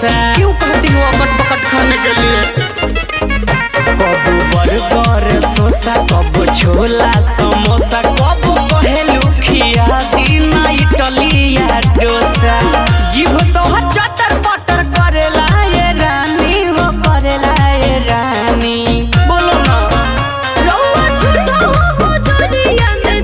डोसा क्यों कहती हो अकट पकट खाने के लिए कबू बर्गर सोसा कबू छोला समोसा कबू कहेलू खिया दीना इटलिया डोसा जीभ तो चटर पटर करेला ये रानी हो करेला ये रानी बोलो ना रउआ झूठो हो दुनिया में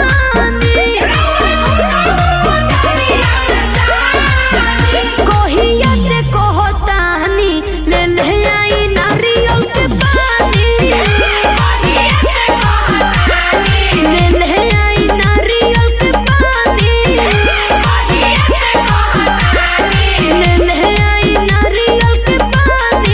जहानी कोहिया से कहतानी ले ले आई नारियल के पानी ले ले आई नारियल के पानी ले ले आई नारियल के पानी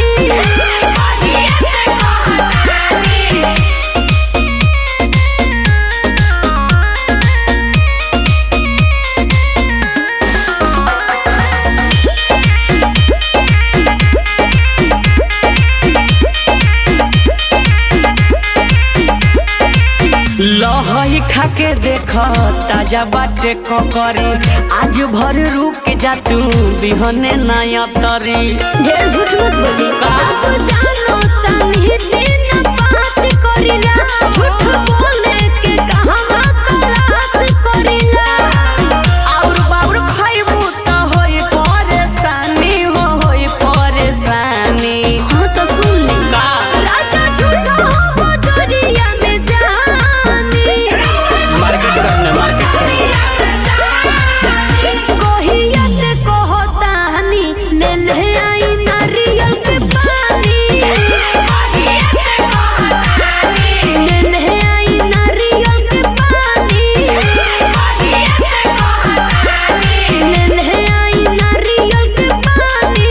लहई खाके देख ताजा बाटे ककरी आज भर रुक जा तू बिहने नया तरी ढेर झूठ मत बोली आप जानो तनी दिन पाँच करिला झूठ बोले के कहवा कलास करिला और बाउर खइबू त होई परेशानी हो होई परेशानी हाँ तो सुन ले का राजा झूठा हो बजरिया में जानी मार्केट करने मार्केट करने कोहिया से कहतानी ले ले आई नारियल के पानी ले ले आई नारियल के पानी ले ले आई नारियल के पानी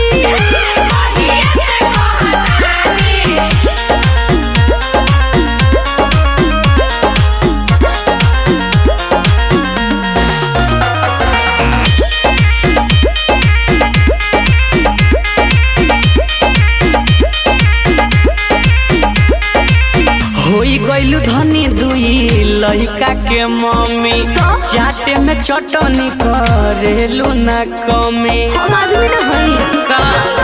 होई गइलू धनी दुई लइका के मम्मी चाटे में चटनी करेलू ना कमी हम आदमी ना हई का